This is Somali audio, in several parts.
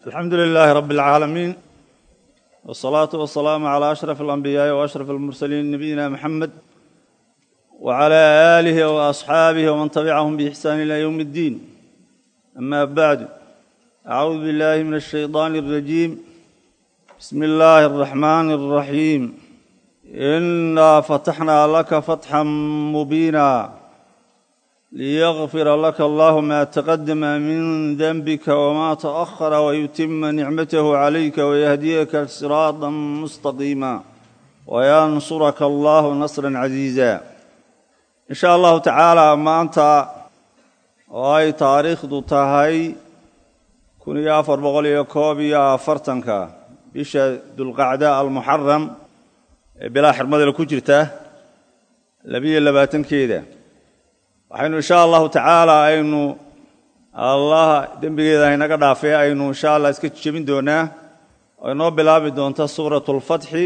alxamdu lilaahi rabi اlcaalamiin wالsalaatu wasalaamu calى ashraf alanbiyaaءi waashraf almursaliin nabiyina muxamed wcalى aalihi waasxaabihi wman tabicahum biixsaan ila ywm اddiin ama bacdu acuudu billahi min alshayطaan اrajiim bismi illaahi اraxmaan اraxiim inaa fataxnaa laka fatxan mubiina liyغfira laka allahu ma taqadama min denbika wma taأhara wayutima nicmatahu calayka wayahdiyaka siraada mustaqiima wayansuraka allahu nasra casiiza in sha allahu tacaala maanta oo ay taariikhdu tahay kun iyo afar boqol iyo koob iyo afartanka bisha dulqacda almuxaram ee bilaa xirmadale ku jirta labiyo labaatankeeda waxaynu insha allahu tacaala aynu allah dembigeeda haynaga dhaafee aynu insha allah iska jebin doonaa oo inoo bilaabi doonta suurat lfatxi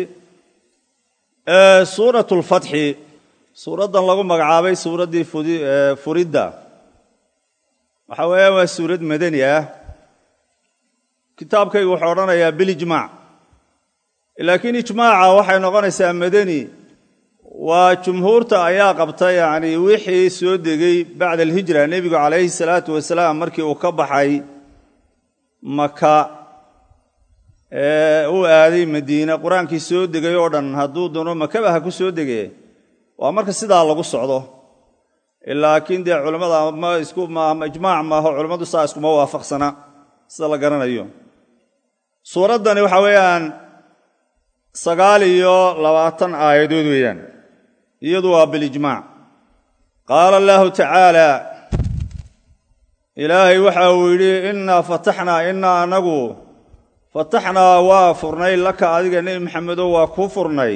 suurat lfatxi suuraddan lagu magacaabay suuraddii furidda waxa weeyaan waa suurad madani ah kitaabkaygu wuxuu odhanayaa bilijmaac laakiin ijmaaca waxay noqonaysaa madani waa jumhuurta ayaa qabta yacni wixii soo degay bacda alhijra nebigu calayhi salaatu wasalaam markii uu ka baxay maka ee uu aaday madiine qur-aankii soo degay oo dhan hadduu doono makaba ha ku soo dege waa marka sidaa lagu socdo laakiin dee culammada ma isku ijmaac maaho culammadu saa iskuma waafaqsana sida la garanayo suuraddani waxa weeyaan sagaal iyo labaatan aayadood weeyaan iyadu waa bilijmaac qaala allaahu tacaala ilaahay waxa uu yidhi innaa fataxnaa innaa anagu fataxnaa waa furnay laka adiga nebi maxamedow waa kuu furnay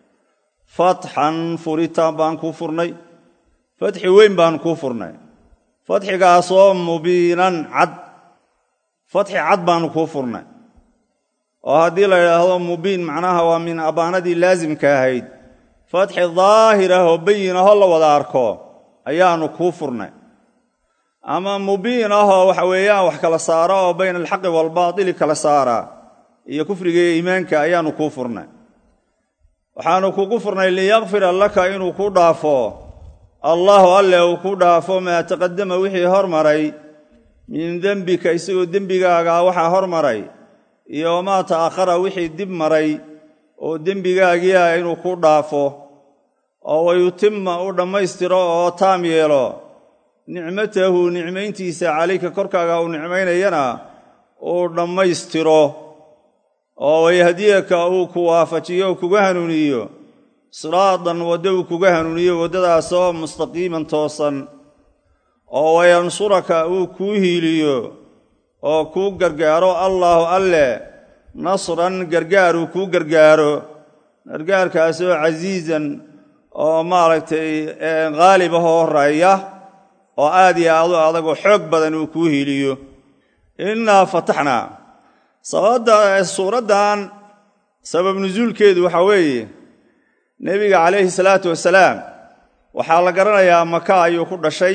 fatxan furitaan baan kuu furnay fatxi weyn baan kuu furnay fatxigaasoo mubiinan cad fatxi cad baanu kuu furnay oo haddii la yidhaahdo mubiin macnaha waa min abaanadii laasimka ahayd fatxi daahir ah oo bayin ahoo la wada arko ayaanu kuu furnay ama mubiin ahoo waxa weeyaan wax kala saara oo bayna alxaqi waalbaatili kala saara iyo kufriga iyo iimaanka ayaanu kuu furnay waxaanu kugu furnay liyakfira laka inuu ku dhaafo allahu alle uu ku dhaafo maa taqadama wixii hormaray min dembika isagoo dembigaagaa waxaa hormaray iyo wamaa ta'akhara wixii dib maray oo dembigaagiia inuu ku dhaafo oo wayutima u dhammaystiro oo taam yeelo nicmatahu nicmayntiisa calayka korkaaga uu nicmaynayana uu dhammaystiro oo wayahdiyaka uu ku waafajiyo o kuga hanuuniyo siraadan waddo uu kuga hanuuniyo waddadaasoo mustaqiiman toosan oo wayansuraka uu kuu hiiliyo oo kuu gargaaro allaahu alle nasran gargaar uu kuu gargaaro gargaarkaasoo casiizan oo maaragtay khaalib ahoo horeeya oo aad iyo aadu adagoo xoog badan uu kuu hiiliyo innaa fataxnaa sababadda suuraddan sabab nusuulkeedu waxaa weeye nebiga calayhi salaatu wasalaam waxaa la garanayaa maka ayuu ku dhashay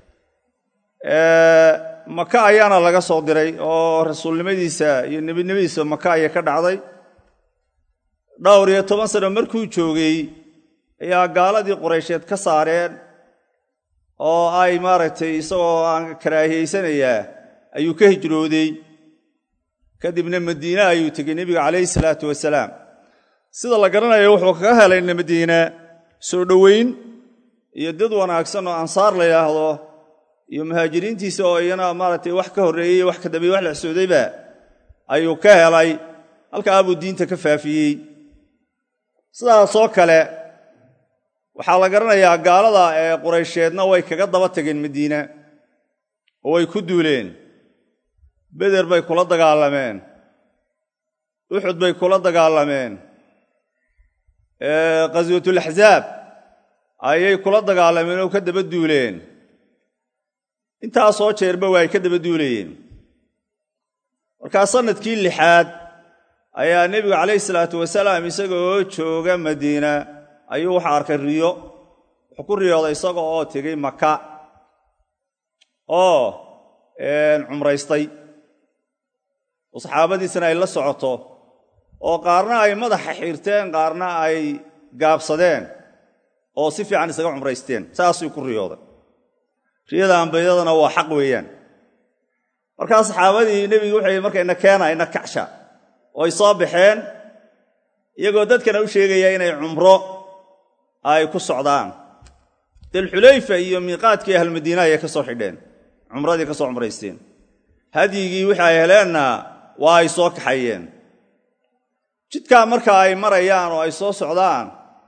maka ayaana laga soo diray oo rasuulnimadiisa iyo nebinimadiisa maka ayay ka dhacday dhowr iyo toban sano markuu joogay ayaa gaaladii quraysheed ka saareen oo ay maaragtay isagoo aan karaahiyeysanayaa ayuu ka hijrooday kadibna madiine ayuu tegey nebiga calayhi salaatu wasalaam sida la garanayo wuxuu kaga helay madiine soo dhoweyn iyo dad wanaagsan oo ansaar la yidhaahdo iyo muhaajiriintiisa oo iyana maaragtay wax ka horreeyey wax ka dambeeye wax la xsoodayba ayuu ka helay halkaa buu diinta ka faafiyey sidaasoo kale waxaa la garanayaa gaalada ee quraysheedna way kaga daba tageen madiine oo way ku duuleen beder bay kula dagaalameen uxud bay kula dagaalameen khaswatulaxsaab ayay kula dagaalameen oo ka daba duuleen intaasoo jeerba waa ay ka daba duulayeen markaa sannadkii lixaad ayaa nebigu calayhi salaatu wasalaam isagaoo jooga madiina ayuu waxa arkay riyo wuxuu ku riyooday isaga oo tegey maka oo cumraystay oo saxaabadiisana ay la socoto oo qaarna ay madaxa xiirteen qaarna ay gaabsadeen oo si fiican isaga cumraysteen saasuu ku riyooday riyada ambiyadana waa xaq weeyaan markaa saxaabadii nebigu wuxuu marka ina keena ina kacsha oo ay soo baxeen iyagoo dadkana u sheegaya inay cumro ay ku socdaan dalxulayfa iyo miiqaadkii ahlmadiina ayay ka soo xidheen cumradii ka soo cumraysteen hadyigii wixii ay heleenna waa ay soo kaxayeen jidkaa marka ay marayaan oo ay soo socdaan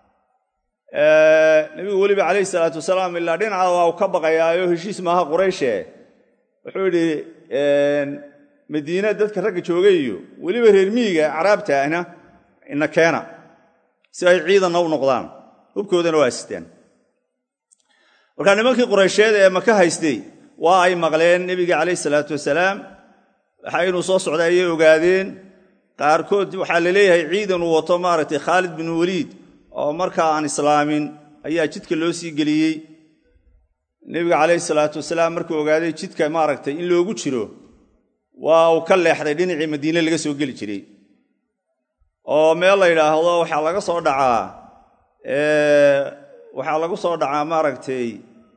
nebigu weliba calayhi salaatu wasalaam ilaa dhinaca waa uu ka baqayaayo heshiis maaha qurayshe wuxuu yidhi madiina dadka ragga joogay iyo weliba reer miyiga caraabta ahna ina keena si ay ciidanna u noqdaan hubkoodana waa sitaan markaa nimankii quraysheed ee maka haystay waa ay maqleen nebiga calayhi salaatu wasalaam waxa inuu soo socday ayay ogaadeen qaarkood waxaa la leeyahay ciidan uu wato maaragtay khaalid bin waliid oo markaa aan islaamin ayaa jidka loo sii geliyey nebiga calayhi salaatu wasalaam markuu ogaaday jidka maaragtay in loogu jiro waa uu ka leexday dhinacii madiine laga soo geli jiray oo meel la yidhaahdo waxaa laga soo dhacaa waxaa lagu soo dhacaa maaragtay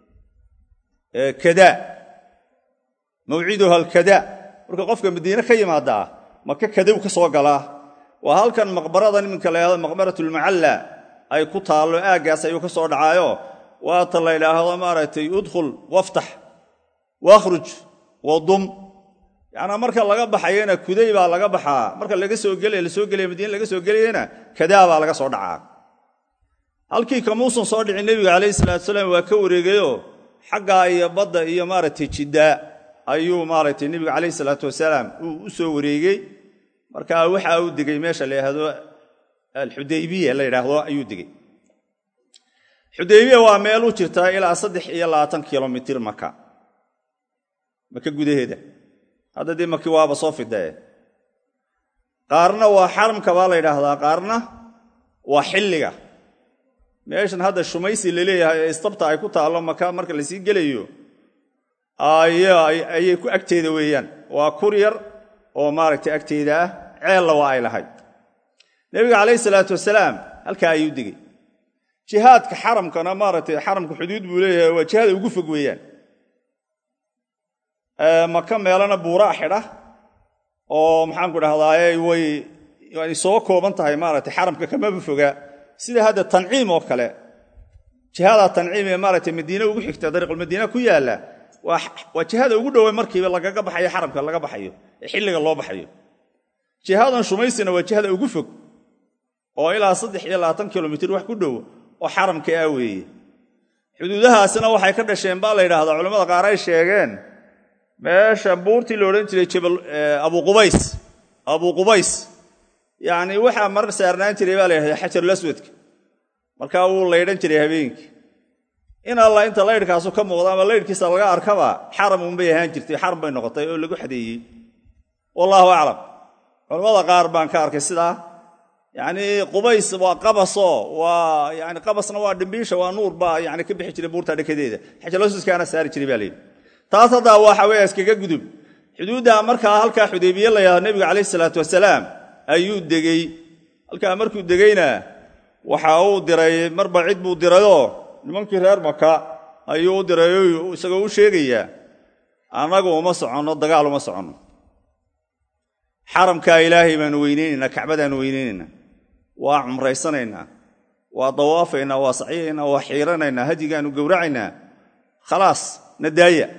kada mawciduha alkada marka qofka madiine ka yimaadaa maka kadow ka soo galaa waa halkan maqbaradan iminka la yhahdo maqbaratulmacalla ay ku taallo aaggaas ayuu ka soo dhacaayo waata la ydhaahdo maaragtay udkhul waftax wakhruj wadum yacnaa marka laga baxayana kuday baa laga baxaa marka laga soo gelaya la soo gelaya madiine laga soo gelayana kadaa baa laga soo dhacaa halkii kamuusan soo dhicin nebiga calayhi salatu wasalaam waa ka wareegayoo xaggaa iyo badda iyo maaragtay jiddaa ayuu maaragtay nebiga calayhi salaatu wasalaam uu u soo wareegey markaa waxa uu degay meesha la yidhaahdo alxudaybiya la yidhaahdo ayuu degey xudaybiya waa meel u jirtaa ilaa saddex iyo labaatan kilomitir maka maka gudaheeda hadda dee maki waaba soo fidae qaarna waa xaramka baa la yidhaahdaa qaarna waa xilliga meeshan hadda shumaysi la leeyahay ee istabta ay ku taallo maka marka lasii gelayo ayay ku agteeda weeyaan waa kur yar oo maaragtay agteeda ah ceella waa ay lahayd nebiga calayhi salaatu wasalaam halkaa ayuu degey jihaadka xaramkana maaragtay xaramka xuduud buu leeyahay waa jihada ugu fog weeyaan maka meelana buuraa xidha oo maxaanku dhahdaay way soo kooban tahay maaragtay xaramka kamaba foga sida hadda tanciim oo kale jihada tanciim ee maaragtay madiine ugu xigta dariiqulmadiina ku yaalla waa jihada ugu dhowe markiiba lagaga baxayo xaramka laga baxayo ee xilliga loo baxayo jihadan shumaysina waa jihada ugu fog oo ilaa saddex iyo labaatan kilomitir wax ku dhow oo xaramka ah weeye xuduudahaasina waxay ka dhasheen baa la yidhaahdaa culamada qaar ay sheegeen meesha buurtii la odhan jiray jabal abuqubays abuqubays yacni waxaa marar saarnaan jiray baa la yidhahda xajarulaswadka markaa wuu laydhan jiray habeenkii in alla inta laydhkaasu ka muuqda ama laydhkiisa laga arkaba xaram unbay ahaan jirtay xaram bay noqotay oo lagu xadeeyey wallaahu aclam culammada qaar baan ka arkay sidaa yacnii qubays waa qabaso waa yani qabasna waa dhimbiisha waa nuur baa yani ka bixi jiray buurta dhekadeeda xajarulaswadkaana saari jiray baa layidhi taas haddaa waxa weeye iskaga gudub xuduudda markaa halkaa xudaybiye la yahdo nebiga calayhi salaatu wasalaam ayuu degey halkaa markuu degeyna waxa uu diray marba cid buu dirayoo nimankii reer maka ayuu u dirayo isagoo u sheegayaa annagu uma soconno dagaal uma soconno xaramkaa ilaahay baanu weyneynaynaa kacbadaanu weyneynaynaa waa cumraysanaynaa waa dawaafaynaa waa sacyaynaa waa xiiranaynaa hadigaanu gowracaynaa khalaas na daaya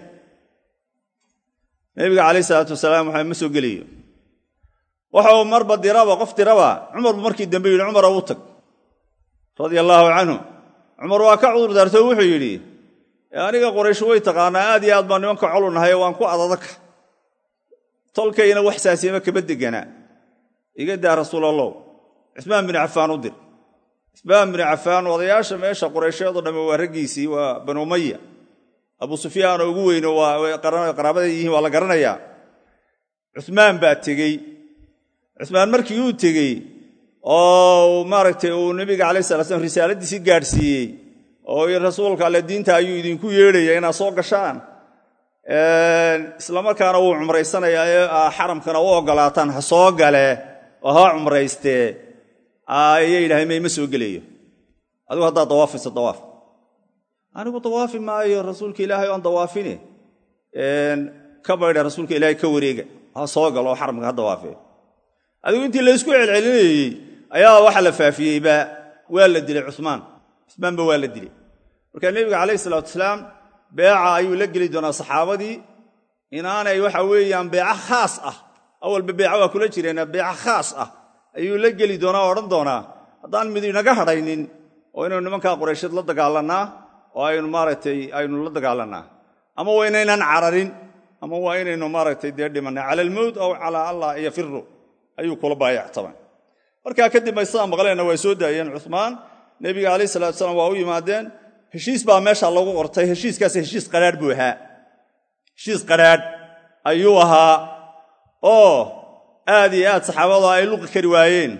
nebiga calayh isalaatu wasalaam waxa ma soo gelayo waxau marba diraba qof diraba cumarbu markii dambe yidhi cumar u tag radia allaahu canhu cumar waa ka cudur daarto wuxuu yidhi aniga qoraysh way taqaanaa aad iyo aad baan nimanka colu nahay waan ku adadaka tolkayna wax saasiyama kaba deganaa iga daa rasuulallow cismaan bin cafaan u dir cismaan bin cafaan odayaasha meesha quraysheedoo dhamme waa raggiisii waa banu umaya abu sufyaan oo ugu weyno qaraabada yihiin waa la garanayaa cumaan baa tegey cumaan markii uu tegey oo maaragtay uu nebiga calay sala slam risaaladiisii gaadhsiiyey oo rasuulka alle diinta ayuu idinku yeedhaya inaad soo gashaan islamarkaana wuu cumraysanayaa ee xaramkana u ogolaataan ha soo gale oo ha cumraystee ayay yidhahdeen mayma soo gelayo adigu haddaad dawaafayso dawaaf anigu dawaafi maayo rasuulka ilaahay oan dawaafine ka baydha rasuulka ilaahay ka wareega ha soo galo oo xaramka ha dawaafee adigu intii laysku celcelinayey ayaa waxa la faafiyeyba waa la dilay cumaan cumaanba waa la dilay marka nebiga calayhi salaatu wasalaam beeca ayuu la geli doonaa saxaabadii inaanay waxa weeyaan beeco khaas ah awalba beeca waa kula jireen beeco khaas ah ayuu la geli doonaa o odhan doonaa haddaan mid inaga hadhaynin oo inaynu nimankaa quraysheed la dagaalannaa oo aynu maaragtay aynu la dagaalannaa ama waa inaynan cararin ama waa inaynu maaragtay dee dhimanay cala almowt aw calaa allah yafiru ayuu kula baayactamay markaa kadib bay sidaa maqleenna waa soo daayeen cumaan nebiga calayh salatu salaam waa u yimaadeen heshiis baa meesha lagu qortay heshiiskaas heshiis qadhaadh buu ahaa heshiis qadhaadh ayuu ahaa oo aad iyo aad saxaabadu ay luqi kari waayeen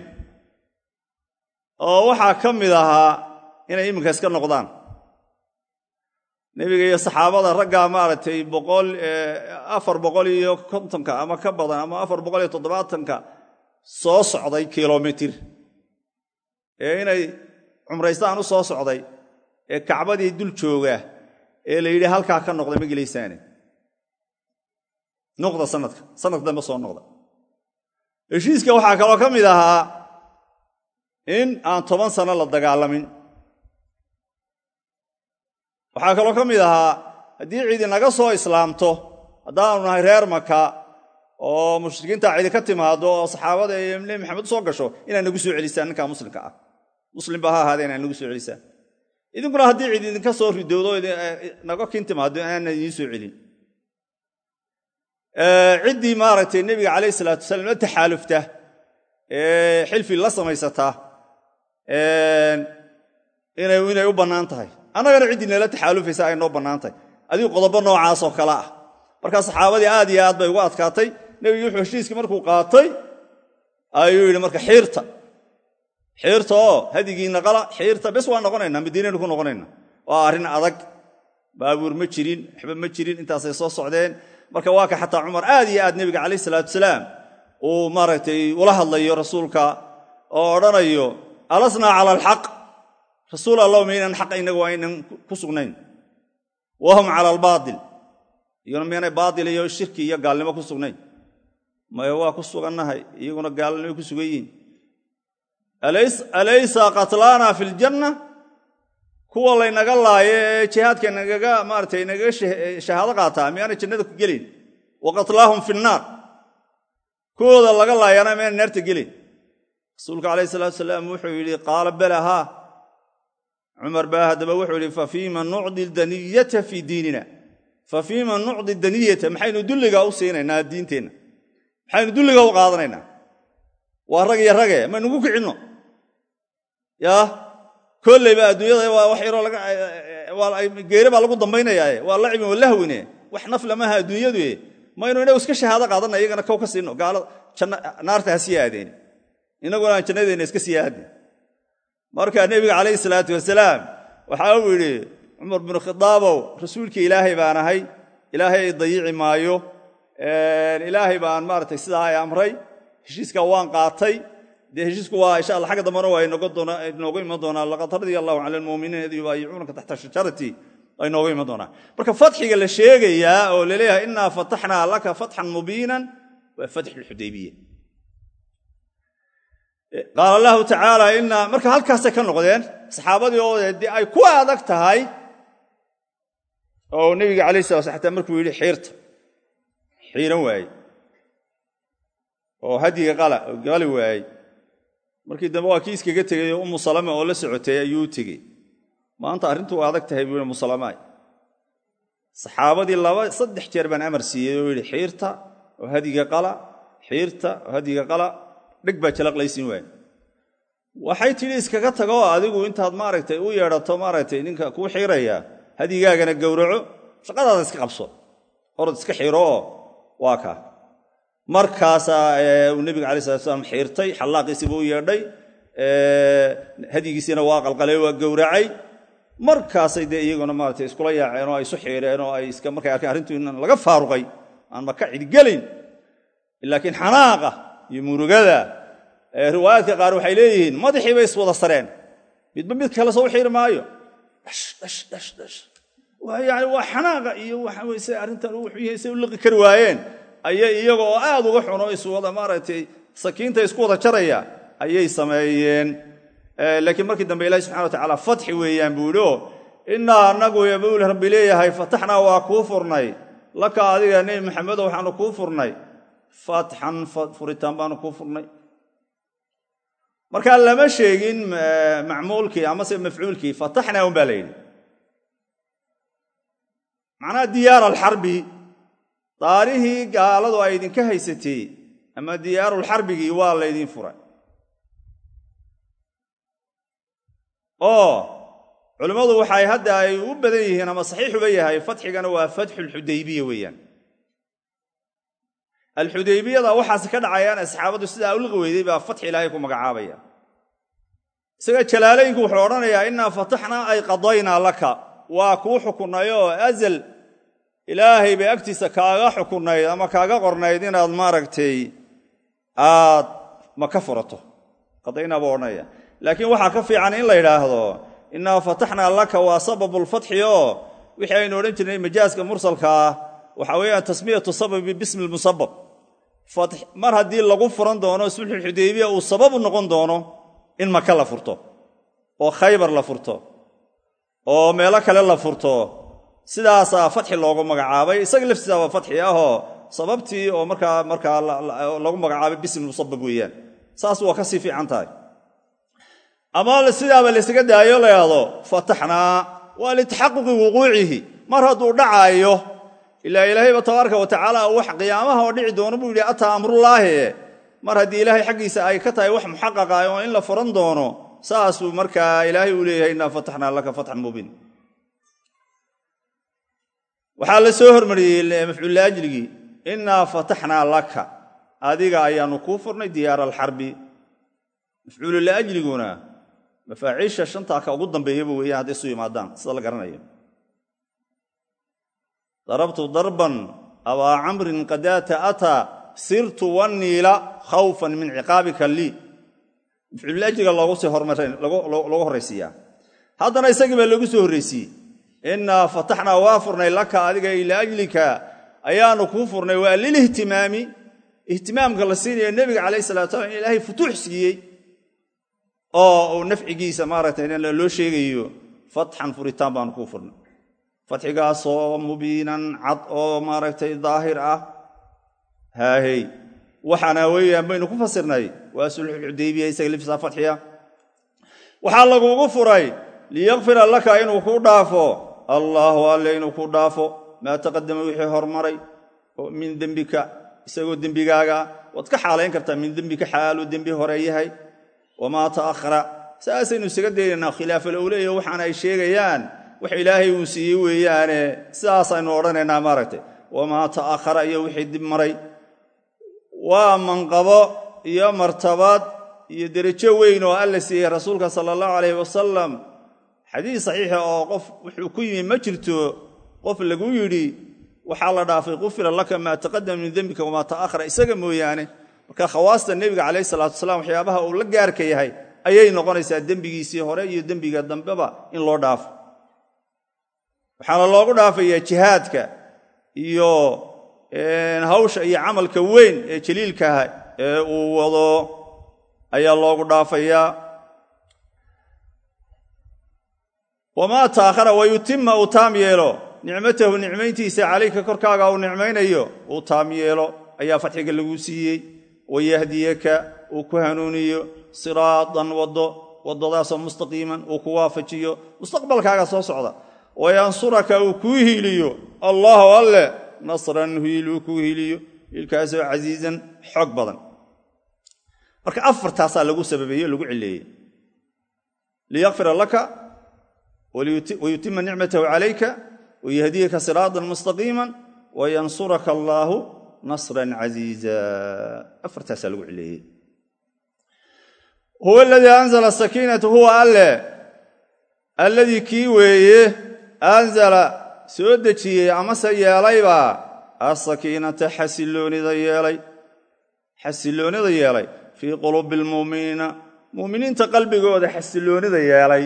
oo waxaa ka mid ahaa inay iminka iska noqdaan nebiga iyo saxaabada raggaa maaragtay afar boqol iyo kontonka ama ka badan ama afar boqol iyo toddobaatanka soo socday kilomitir ee inay cumraystaan u soo socday ee kacbadii dul jooga ee la yidhi halkaa ka noqda ma gelaysaane noqda sanadka sanadka dambe soo noqda heshiiska waxaa kaloo ka mid ahaa in aan toban sano la dagaalamin waxaa kaloo ka mid ahaa haddii cidi naga soo islaamto haddaanu nahay reer maka oo mushrikiinta cidi ka timaado oo saxaabada iyo nebi maxamed u soo gasho inaad nagu soo celisaan ninkaa muslimka ah muslimba ha ahaadee inaad nagu soo celisaan idinkuna haddii cid idinka soo ridowdo naga kin timaado inaana idiin soo celin ciddii maaragtay nebiga calayh salaatu wasalaam la taxaalufta ee xilfi la samaysataa inay u bannaan tahay annagana ciddii nala taxaalufaysa ay noo bannaan tahay adigu qodobo noocaasoo kale ah markaa saxaabadii aad iyo aad bay ugu adkaatay nebigi wuxuu heshiiskii markuu qaatay ayuu yidhi marka xiirta xiirta oo hadigiinna qala xiirta bes waa noqonaynaa madiinaynu ku noqonayna waa arrin adag baabuur ma jirin waxba ma jirin intaasay soo socdeen marka waa ka xataa cumar aad iyo aad nebiga calayh salaatu salaam uu maaragtay ula hadlayo rasuulka oo odhanayo alasnaa cala alxaq rasuul allah maynaan xaqa innagu waa aynan ku sugnayn wahum cala albaatil iyaguna miyaanay baatil iyo shirki iyo gaalnimo ku sugnayn maya waa ku sugannahay iyaguna gaalnimo ku sugan yihiin alaysa qatlaana fi ljanna kuwa laynaga laayo ee jihaadka nagaga maaratay nagaga shahaado qaataa miyaanay jannada ku gelin wa qatlaahum fi nnaar kuwooda laga laayana miyaanay naarta gelin rasuulka calayh salaatu salaam wuxuu yidhi qaala bala haa cumar baa haddaba wuxuu yidhi fa fiima nucdi daniyata fii diinina fa fiima nucdi daniyata maxaynu dulliga u siinaynaa diinteenna maxaynu dulliga u qaadanaynaa waa rag iyo rage maynugu kicinno yaa kolleyba adduunyada waa wax yaroo geere baa lagu dambaynayaae waa lacibin walahwine wax nafla maaha adduunyadu maynu inagu iska shahaado qaadanna iyagana kow ka siino naarta ha sii aadeen inaguna aan jannadeenna iska sii aadin marka nebiga calayhi salaatu wasalaam waxa uu yidhi cumar binu khidaabow rasuulkii ilaahay baan ahay ilaahay ay dayici maayo ilaahay baan maaratay sidaa ay amray heshiiska waan qaatay dee heshiisku waa insha alla xagga dambana waa inoogu iman doonaa laqad radia allahu cala almuuminiina id yubaayicuunaka taxta shajarati waa inoogu iman doonaa marka fatxiga la sheegayaa oo laleeyahay innaa fataxnaa laka fatxan mubiinan waa fatxu lxudaybiya qaala allahu tacaala inaa marka halkaasay ka noqdeen saxaabadii oo dee ay ku adag tahay oo nebiga calayh sala sl xataa markuu yidhi xiirta xiiran waaye oo hadiga qali waayey markii dambe waa kii iskaga tegay oo ummu salama oo la socotay ayuu u tegey maanta arrintu waa adag tahay buu musalamaay saxaabadii laba saddex jeer baan amar siiyey oo yidhi xiirta oo hadiga qala xiirta oo hadiga qala dheg baa jalaqlaysiin waaya waxay tidhi iskaga tagoo adigu intaad maaragtay u yeedhato maaragtay ninka kuu xiiraya hadigaagana gowraco shaqadaada iska qabso orod iska xiro oo waa kaa markaasaa uu nebiga alai slat slam xiirtay xallaaqiisiiba u yeedhay hadigiisiina waa qalqalay waa gowracay markaasay dee iyaguna maarata iskula yaaceen oo ay isu xiireen oo ay iska markay arkeen arrintu in laga faaruqay aan maka cidgelayn laakiin xanaaqa iyo murugada riwaayaadka qaar waxay leeyihiin madaxii bay iswada sareen midba mid kale soo xiiri maayo yani waa xanaaqa iyo waxaweyse arrintan wuxuu yahay say u liqi kari waayeen ayay iyaga oo aad uga xuno iswada maaragtay sakiinta isku wada jaraya ayay sameeyeen laakiin markii dambe ilahi subxana wa tacaala fatxi weeyaan buu idhi oo innaa anagu yabuul rabbi leeyahay fataxnaa waa kuu furnay laka adiga nebi maxamedo waxaanu kuu furnay fatxan furitaan baanu kuu furnay markaa lama sheegin macmuulkii amase mafcuulkii fataxnaa un baa la yidhi macnaha diyaar alxarbi daarihii gaaladu ay idinka haysatay ama diyaarulxarbigii waa laydin furay oo culimmadu waxay hadda ay u badan yihiin ama saxiixuba yahay fatxigana waa fatxulxudaybiya weeyaan alxudaybiyada waxaas ka dhacayaan asxaabadu sidaa uliqi weyday baa fatxi ilaahay ku magacaabaya isaga jalaalaynku wuxuu odhanayaa innaa fataxnaa ay qadaynaa laka waa kuu xukunnay oo azal ilaahay bay agtiisa kaaga xukunnayd ama kaaga qornayd inaad maaragtay aad maka furato qadaynaa buu odhanaya laakiin waxaa ka fiican in la yidhaahdo innaa fataxnaa laka waa sababulfatxi oo wixii aynu odhan jirnay majaaska mursalkaa waxa weeyaan tasmiyatu sababi bismi lmusabab mar haddii lagu furan doono sulxulxudaybiya uu sabab u noqon doono in maka la furto oo khaybar la furto oo meelo kale la furto sidaasaa fatxi loogu magacaabay isaga laftiisaaba fatxi ahoo sababtii oo markaa markaa lagu magacaabay bismi musabab weeyaan saas waa ka sii fiican tahay ama sidaaba laysaga daayo layahdo fataxnaa waa litaxaquqi wuquucihi mar hadduu dhacaayo ilaa ilaahayba tabaaraka wa tacaala wax qiyaamaha oo dhici doono buu yidhi ataa amrullaahi mar haddii ilaahay xaggiisa ay ka tahay wax muxaqaqa oo in la furan doono saasuu markaa ilaahay uu leeyahay innaa fataxnaa laka fatxan mubiin waxaa la soo hormariyey mafcuullaajligii innaa fataxnaa laka adiga ayaanu kuu furnay diyaara alxarbi mafcuululaajliguna mafaaciisha shantaa ka ugu dambeeyaba weeyaan hadday isu yimaadaan sida la garanayo darabtu darban abaa camrin qadaata ataa sirtu wanniila khawfan min ciqaabika lii mafcuululaajliga loogu horraysiiyaa haddana isagii baa loogu soo horraysiiyey innaa fataxnaa waa furnay laka adiga liajlika ayaanu kuu furnay waa lilihtimaami ihtimaamka la siinayo nebiga calayh salatu salam in ilaahay futuux siiyey oo uu nafcigiisa maaragtay loo sheegayo fatxan furitaan baanu kuu furnay fatxigaasoo mubiinan cad oo maaragtay daahir ah haahey waxaana weeyaan baynu ku fasirnay waa sulxulxudaybiya isaga lifsaa fatxiya waxaa lagugu furay liyakfira laka inuu kuu dhaafo allaahu alle inuu kuu dhaafo maa taqadama wixii hormaray min dembika isagoo dembigaaga waad ka xaalayn kartaa min dembika xaaluu dembi hore yahay wamaa ta'ahara saasaynu isaga daynaynaa khilaafalowleyo waxaana ay sheegayaan wax ilaahay uu siiyey weeyaane sidaasaynu odhanaynaa maaragtay wamaa ta'ahara iyo wixii dib maray waa manqabo iyo martabad iyo derajo weyn oo alla siiyey rasuulka sala allahu calayh wasalam xadiis saxiixa oo qof wuxuu ku yimi ma jirto qof lagu yidhi waxaa la dhaafay qufira laka maa taqadama min dembika wamaa ta'ahara isaga mooyaane marka khawaasta nebiga calayh salaatu wasalaam waxyaabaha uu la gaarka yahay ayay noqonaysaa dembigiisii hore iyo dembiga dambeba in loo dhaafo waxaana loogu dhaafayaa jihaadka iyo hawsha iyo camalka weyn ee jaliilkaha ee uu wado ayaa loogu dhaafayaa wamaa ta'ahara wayutima uu taam yeelo nicmatahu nicmayntiisa calayka korkaaga uu nicmaynayo uu taam yeelo ayaa fatxiga lagu siiyey wayahdiyaka uu ku hanuuniyo siraatan waddo waddadaasoo mustaqiiman uu ku waafajiyo mustaqbalkaaga soo socda wayansuraka uu kuu hiiliyo allaahu alle nasran hiil uu kuu hiiliyo hiilkaasoo casiizan xoog badan marka afartaasaa lagu sababeeye o lagu cileeyey liyakfira laka wayutima nicmatahu calayka wayahdiyaka siraatan mustaqiima wayansuraka allaahu nasran casiiza afartaasaa lagu cileeyey huwa aladii anzala sakiinata huwa alle alladii kii weeye anzala soo dejiyey amase yeelayba asakiinata xasiloonida yeelay xasiloonida yeelay fii quluubi almu'miniina mu'miniinta qalbigooda xasiloonida yeelay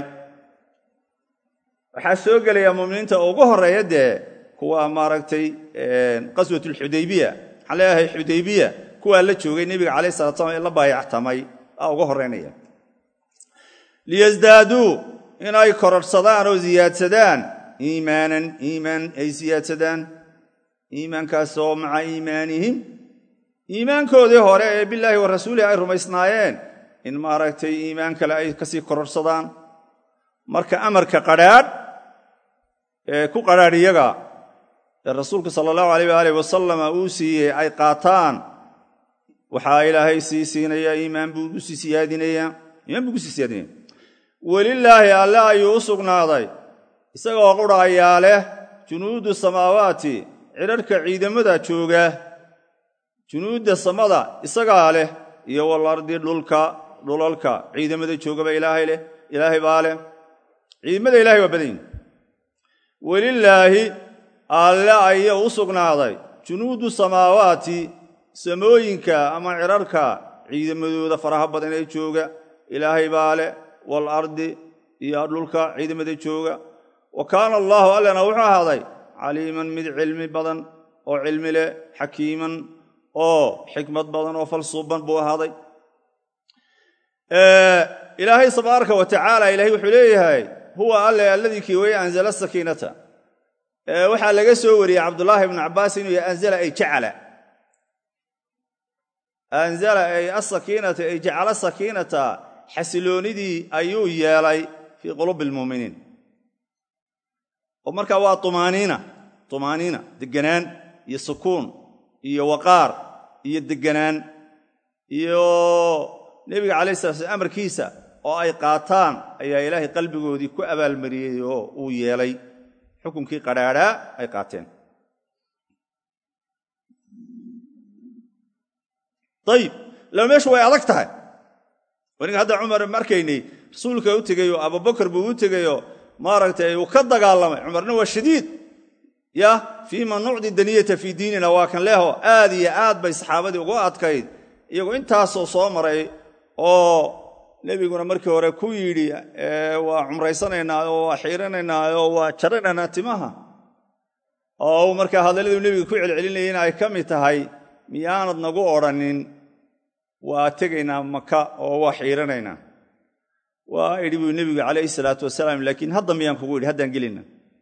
waxaa soo gelayaa mu'miniinta ugu horreeya dee kuwa maaragtay qaswat alxudaybiya maxaan leeyahay xudaybiya kuwaa la joogay nebiga calayh salat slam ee la baayactamay aa uga horraynaya liyasdaaduu inay kororhsadaan oo siyaadsadaan iimaanan iimaan ay siyaadsadaan iimaankaas oo maca iimaanihim iimaankoodii hore ee bilaahi wa rasuulihi ay rumaysnaayeen in maaragtay iimaan kale ay kasii kororhsadaan marka amarka qadhaadh ee ku qadhaadh iyaga ee rasuulku sala allahu alayh waalih wasalama uu siiyey ay qaataan waxaa ilaahay sii siinaya iimaan buu usii siyaadinaya iimaan buu kusii siyaadinaya welilaahi alle ayuu u sugnaaday isagoo qudhaayaa leh junuudu samaawaati cidharhka ciidamada jooga junuudda samada isagaa leh iyo walardi dhulka dhulalka ciidamada joogaba ilaahay leh ilaahay baa leh ciidamada ilahay waa badan yihin welilaahi alle ayaa u sugnaaday junuudu samaawaati samooyinka ama cidharhka ciidamadooda faraha badan ee jooga ilaahay baa leh waalardi iyo dhulka ciidamada jooga wa kaana allaahu allena wuxuu ahaaday caliiman mid cilmi badan oo cilmi leh xakiiman oo xikmad badan oo falsuuban buu ahaaday ilaahay tabaaraka wa tacaala ilahay wuxuu leeyahay huwa alle alladii kii weye anzala sakiinata waxaa laga soo wariyey cabdulaahi ibnu cabbaas inuu yahay anzala ay jacala anzala ay asakiinata ay jacala sakiinata xasiloonidii ayuu yeelay fii quluubi almuuminiin oo markaa waa umaaniina tumaaniina deganaan iyo sukuun iyo waqaar iyo deganaan iyo nebiga calai sala slam amarkiisa oo ay qaataan ayaa ilaahay qalbigoodii ku abaalmariyey oo uu yeelay xukunkii qadhaadhaa ay qaateen ayib laba meeshu way adag tahay waniga hadda cumar markaynay rasuulka u tegayoo abubakar buu u tegayoo maaragtay uu ka dagaalamay cumarna waa shadiid ya fiima nucdi daniyata fii diinina waa kan leho aad iyo aad bay saxaabadii ugu adkayd iyagoo intaasoo soo maray oo nebiguna markii hore ku yidhi waa cumraysanaynaa oo waa xiiranaynaa oo waa jaranaynaa timaha oo uu markaa hadalladuu nebiga ku celcelinayay in ay ka mid tahay miyaanad nagu odrhanin waa tegaynaa maka oo waa xiiranaynaa waa idhi buu nebigu calayhi salaatu wasalaam laakiin hadda miyaan kugu idhi haddaan gelina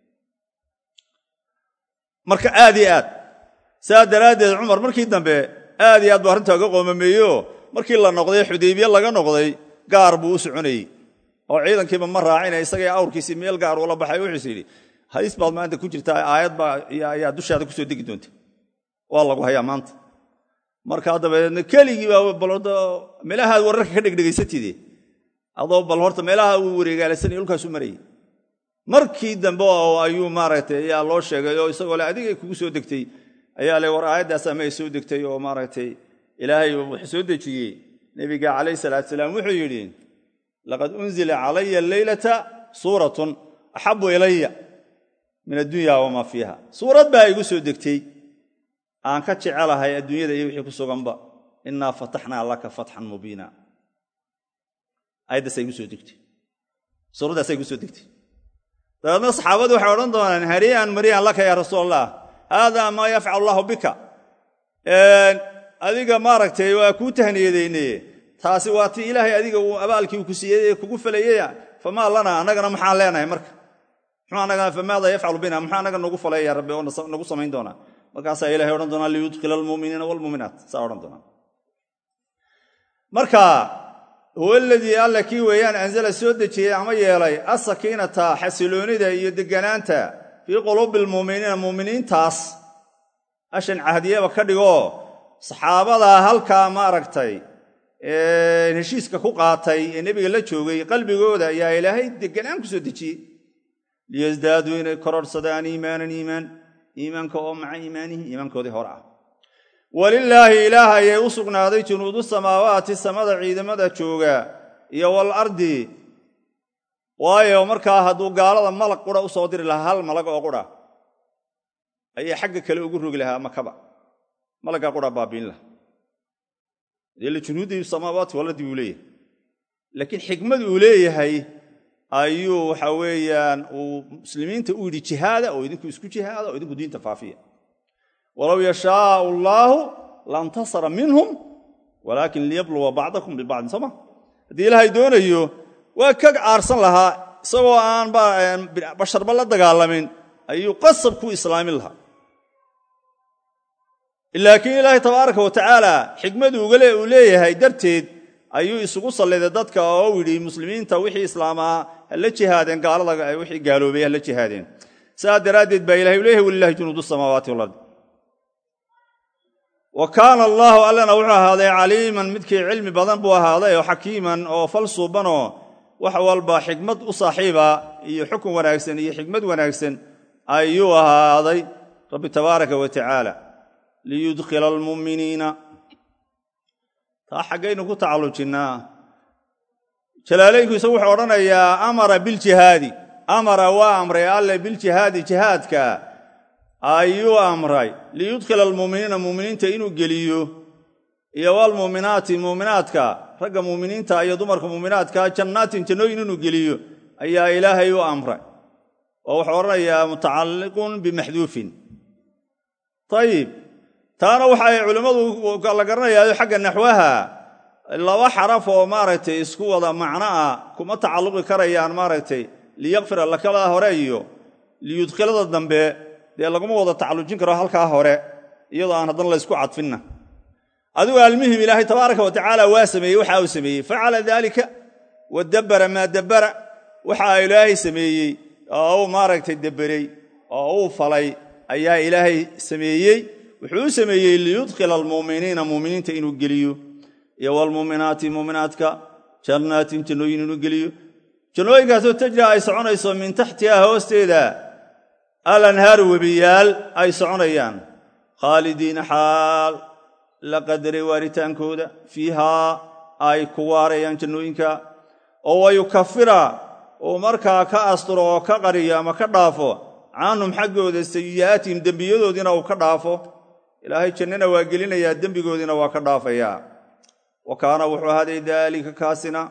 marka aad iyo aad saa daraaddeed cumar markii dambe aad iyo aad buu arrintaa uga qoomameeyeoo markii la noqday xudaybiye laga noqday gaar buu u soconayey oo ciidankiiba ma raacina isagay awrkiisii meel gaar uula baxay wuxuus yidhi hadiis baad maanta ku jirtaa aayad baa ayaa dushaada kusoo degi doonta waa lagu hayaa maanta markaa dabadeedna keligii baa meelahaad wararka ka dhegdhegaysatide adoo bal horta meelaha uu wareegaalasanay dhulkaasu marayay markii dambe oo ayuu maaragtay ayaa loo sheegay oo isagoo le adigay kugu soo degtay ayaa le war aayaddaas ama ay soo degtay oo maaragtay ilaahay wuxuu soo dejiyey nebiga calayh salaatu salaam wuxuu yidhi laqad unzila calaya alleylata suuratun axabu ilaya min addunya wamaa fiiha suurad baa igu soo degtay aan ka jecelahay adduunyada iyo wixii ku suganba innaa fataxnaa laka fatxan mubiina aayaddaasa igu soo degtay suuraddaasa igu soo degtay dabeedna saxaabadu waxay odhan doonaan harii'an marii'an laka yaa rasuul allah haadaa maa yafcal allahu bika adiga maaragtay waa kuu tahniyadayne taasi waa ti ilaahay adiga uu abaalkii ku siiyey ee kugu falayaya famaa lana annagana maxaan leenahay marka famaada yafcalu bina maxaa annaga nagu falaya rabbi oo nagu samayn doonaa markaasaa ilahay odhan doonaa liyudkhila almuminiina wlmuminaat saa odhan doonaa marka huwa aladii alla kii weeyaan anzala soo dejiyey ama yeelay asakiinata xasiloonida iyo deganaanta fii quluubi almuuminiina muuminiintaas ashan cahdiyaba ka dhigoo saxaabadaa halkaa maaragtay heshiiska ku qaatay ee nebiga la joogay qalbigooda ayaa ilaahay deganaan ku soo dejiyey liyasdaaduu inay kororhsadaan iimaanan iimaan iimaanka oo maca iimaanihim iimaankoodii hore ah walilaahi ilaah ayay u sugnaaday junuudu samaawaati samada ciidamada jooga iyo walardi waayo markaa hadduu gaalada malag qura u soo diri lahaa hal malag oo qura ayaa xagga kale ugu rogi lahaa makaba malaggaa qura baabiin laha dee junuudi samaawaati waladii uu leeyahay laakiin xikmad uu leeyahay ayuu waxa weeyaan uu muslimiinta u yidhi jihaada oo idinku isku jihaada oo idinku diinta faafiya walow yashaau allaahu lantasara minhum walaakin liyabluwa bacdakum bibacdin sooma haddii ilaahay doonayo waa ka caarsan lahaa isagoo aan basharba la dagaalamin ayuu qasab ku islaamin lahaa laakiin ilaahay tabaaraka wa tacaala xikmadu uu leeyahay darteed ayuu isugu salliday dadka oo u yidhi muslimiinta wixii islaamaa hala jihaadeen gaalada wixii gaaloobay hala jihaadeen saa daraaddeed baa ilahay u leeyahay walilahi junuudu samaawaati walard wa kaana allaahu allana wuxuu ahaaday caliiman midkii cilmi badan buu ahaaday oo xakiiman oo fal suubanoo wax walba xikmad u saaxiiba iyo xukun wanaagsan iyo xikmad wanaagsan ayuu ahaaday rabbi tabaaraka wa tacaala liyudkhila almu'miniina taa xaggaynu ku tacallujinnaa jalaalaynku isagu wuxuu odhanayaa amara biljihaadi amara waa amray alle biljihaadi jihaadka ayuu amray liyudkhila almu'miniina mu'miniinta inuu geliyo iyo walmu'minaati mu'minaadka ragga mu'miniinta iyo dumarka mu'minaadka jannaatin jannooyin inuu geliyo ayaa ilaahay u amray oo wuxuu odhanayaa mutacalliqun bimaxduufin ayib taana waxa ay culimmadu la garanayaayo xagga naxwaha laba xaraf oo maaragtay isku wada macno ah kuma tacalluqi karayaan maaragtay liyakfira lakada hore iyo liyudkhilada dambe dee laguma wada tacallujin karo halkaa hore iyadoo aan haddana laysku cadfinna adigu almuhim ilaahay tabaaraka wa tacaala waa sameeyey waxa uu sameeyey facala daalika wa dabbara maa dabbara waxa ilaahay sameeyey oo uu maaragtay dabberey oo uu falay ayaa ilaahay sameeyey wuxuu u sameeyey liyudkhila almu'miniina mu'miniinta inuu geliyo iyo walmu'minaati mu'minaadka jannaatin jannooyin inuu geliyo jannooyinkaasoo tajra ay soconayso min taxtiha hoosteeda alanhaaru webiyaal ay soconayaan khaalidiina xaal la qadaray waaritaankooda fiihaa ay ku waarayaan jannooyinka oo wayukafira uu markaa ka asturo oo ka qariyo ama ka dhaafo canhum xaggooda sayi'aatihim dembiyadoodiina uu ka dhaafo ilaahay jannana waa gelinayaa dembigoodiina waa ka dhaafayaa wa kaana wuxuu ahaaday daalika kaasina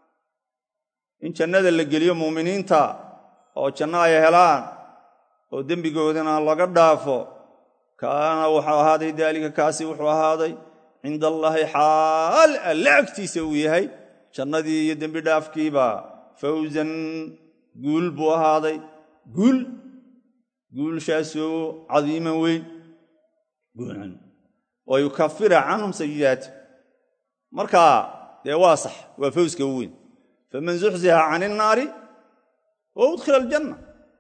in jannada la geliyo muuminiinta oo janno ay helaan oo dembigoodina laga dhaafo kaana wuxuu ahaaday daalika kaasi wuxuu ahaaday cinda allaahi xaal alle agtiisa uu yahay jannadii iyo dembi dhaafkiiba fawsan guul buu ahaaday guul guulshaasoo cadiiman weyn wa yukafira canhum sayi'aati marka dee waa sax waa fawska u weyn faman zuxziha can innaari wa udkhila aljanna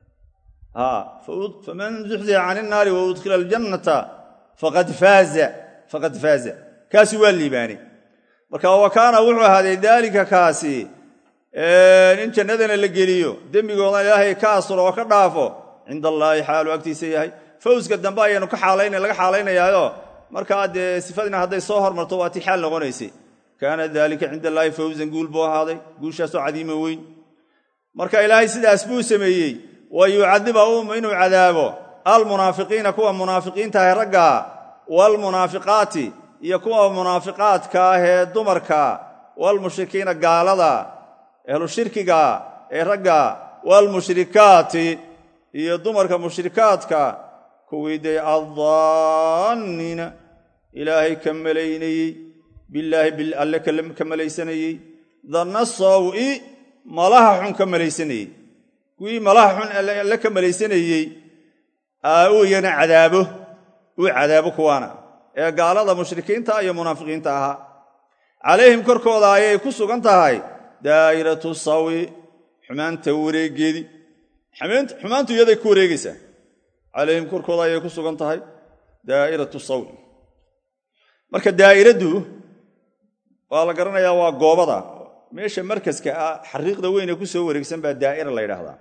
faman zuxziha can innaari wa udkhila aljannata faqad faaza faqad faaza kaasi waa liibaanay marka wa kaana wuxuu ahaaday daalika kaasi in jannadana la geliyo dembigoodana ilaahay ka asuro oo ka dhaafo cinda allaahi xaalu agtiisa yahay fawska dambe ayaanu laga xaalaynayaao markaa dee sifadina hadday soo hormarto waa ti xaal noqonaysay kaana daalika cinda allaahi fawsan guul buu ahaaday guushaasoo cadiima weyn marka ilaahay sidaas buu sameeyey wa yucadiba inuu cadaabo almunaafiqiina kuwa munaafiqiinta ah ragga waalmunaafiqaati iyo kuwa munaafiqaadka ah ee dumarka waalmushrikiina gaalada ehlu shirkiga ee ragga waalmushrikaati iyo dumarka mushrikaadka kuwii dee addaanniina ilaahay ka malaynayey bilaahi alle ka malaysanayey danna sawi malaha xun ka malaysanayey kuwii malaha xun alle ka malaysanayey uu iyana cadaabo uu cadaabo kuwaana ee gaalada mushrikiinta iyo munaafiqiinta ahaa calayhim korkooda ayay ku sugan tahay daa'iratu sawi xumaanta wareegeedii xumaantu iyaday ku wareegaysaa calayhim korkooda ayay ku sugan tahay daa'iratu sawi marka daa'iraddu waa la garanayaa waa goobada meesha markaska ah xariiqda weyne ku soo wareegsan baa daa'ira la yidhaahdaa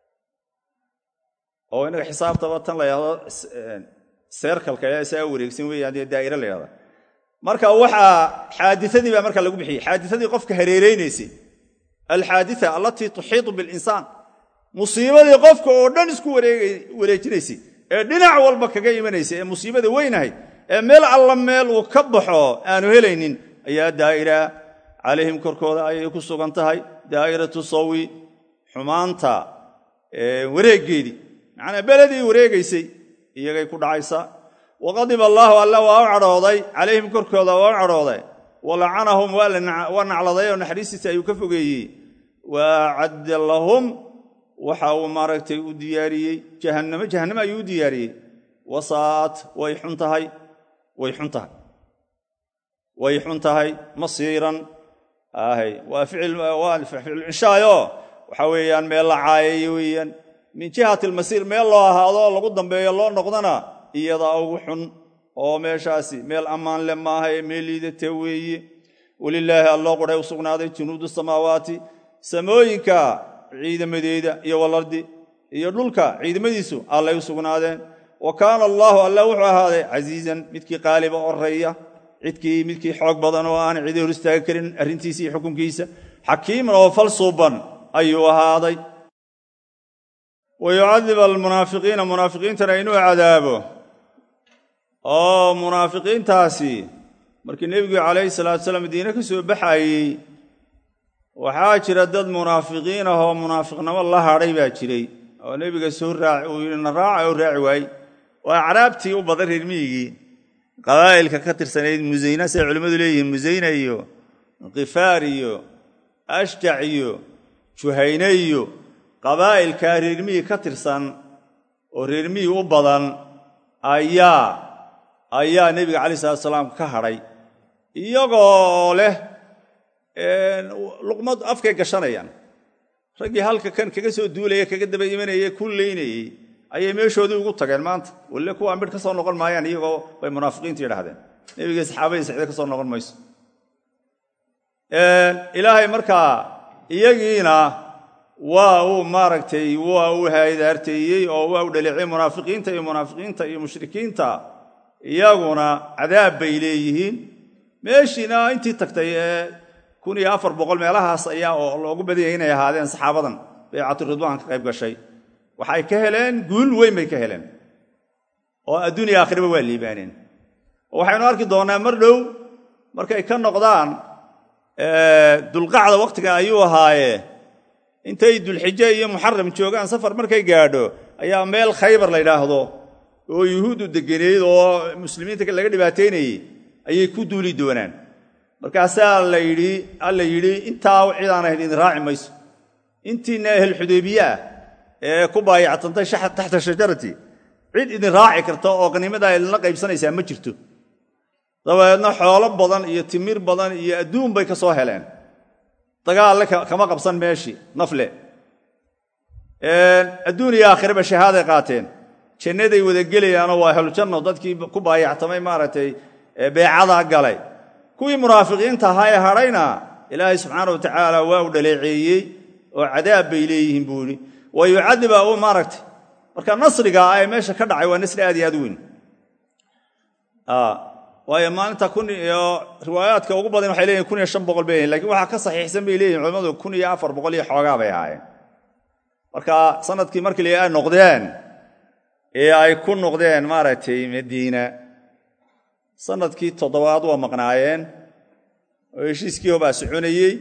oo inaga xisaabtaba tan la yidhahdo seerkalka ee saa wareegsan weeyaan dee daa'ira la yidhahdaa marka waxaa xaadisadii baa marka lagu bixiyey xaadisadii qofka hareeraynaysay alxaaditha allatii tuxiitu bilinsaan musiibadii qofka oo dhan isku wareejinaysay ee dhinac walba kaga imanaysay ee musiibada weynahay ee meel alla meel uu ka baxo aanu helaynin ayaa daa'ira calayhim korkooda ayay ku sugan tahay daa'iratu sawi xumaanta wareeggeedii macnaa beledii wareegaysay iyagay ku dhacaysaa waqadiba allaahu alla waa u cadhooday calayhim korkooda waa u cadhooday walacanahum waa nacladay oo naxariistiisa ayuu ka fogeeyey waacadda lahum waxa uu maaragtay u diyaariyey jahannamo jahannamo ayuu u diyaariyey wasaat way xun tahay way xun tahay way xun tahay masiiran ahay waa ficil inshaayo waxa weeyaan meel la caayayo weeyaan min jihati almasiir meel loo ahaado lagu dambeeyo loo noqdana iyadaa ugu xun oo meeshaasi meel ammaan le maaha ee meel liidata weeye welilaahi alloo qudhay u sugnaaday junuudu samaawaati samooyinka ciidamadeeda iyo walardi iyo dhulka ciidamadiisu allay u sugnaadeen wa kaana allaahu alla wuxuu ahaaday casiizan midkii qaaliba oreeya cidkii midkii xoog badan oo aan cidi hor istaagi karin arrintiisa iyo xukunkiisa xakiiman oo falsuuban ayuu ahaaday wa yucadib almunaafiqiina munaafiqiintana inuu cadaabo oo munaafiqiintaasi markii nebigu calayhi salaatu salaam madiine ka soo baxayey waxaa jira dad munaafiqiin ah oo munaafiqnimo la hadhay baa jiray oo nebiga soo raac uu yidhi na raaca oo raaci waayey waa acraabtii u badan reer miyigii qabaa'ilka ka tirsanayd musayna siday culimmadu leeyihiin musayna iyo khifaar iyo ashjac iyo juhayne iyo qabaa'ilkaa reermiyi ka tirsan oo reermiyi u badan ayaa ayaa nebiga calai salatu salaam ka hadhay iyagoo leh luqmad afkay gashanayaan raggii halka kan kaga soo duulaya kaga daba imanaya ku leynayey ayay meeshoodii ugu tageen maanta walle kuwaa midh ka soo noqon maayaan iyagoo bay munaafiqiintu yidhahdeen nebigii saxaabadii sacde ka soo noqon mayso ilaahay markaa iyagiina waa uu maaragtay waa uu haydaarteeyey oo waa u dhaleeciyey munaafiqiinta iyo munaafiqiinta iyo mushrikiinta iyaguna cadaab bay leeyihiin meeshiina intii tagtay ee kun iyo afar boqol meelahaas ayaa oo loogu badanyay inay ahaadeen saxaabadan baycatu ridwaan ka qayb gashay waxay ka heleen guul weyn bay ka heleen oo adduuniya aakhiraba waa liibaaneen oo waxaynu arki doonnaa mar dhow markay ka noqdaan dulqacda wakhtiga ayuu ahaaye intay dulxije iyo muxaram joogaan safar markay gaadho ayaa meel khaybar la ydhaahdo oo yuhuuddu deganeyd oo muslimiinta laga dhibaataynayey ayay ku duuli doonaan markaasaa la yidhi alla yidhi intaa cidaan ahayn idin raaci mayso intiina ahel xudaybiye ah ee ku baayactantay taxta shajarati cid idin raaci karta oo qaniimadaa idinla qaybsanaysaa ma jirto dabeedna xoolo badan iyo timir badan iyo adduun bay ka soo heleen dagaalle kama qabsan meeshii nafle adduun iyo aakhiraba shahaaday qaateen jannaday wada gelayaanoo waa ahlujanno dadkii ku baayactamay maaragtay beecada galay kuwii munaafiqiinta ahaa ee hadhayna ilaahay subxaana wa tacaala waa u dhaleeceeyey oo cadaab bay leeyihiin buu yidhi wa yucadiba u maaragtay marka nasriga ee meesha ka dhacay waa nasri aad iyo aad u weyn waayo maalinta kun iyo riwaayaadka ugu badan waxay leeyihin kun iyo shan boqol bay lehin lakin waxaa ka saxiixsan bay leeyihin culimmadu kun iyo afar boqol iyo xoogaa bay ahaayeen marka sanadkii markii ay noqdeen ee ay ku noqdeen maaragtay madiina sanadkii toddobaad waa maqnaayeen oo heshiiskii hobaa soconayey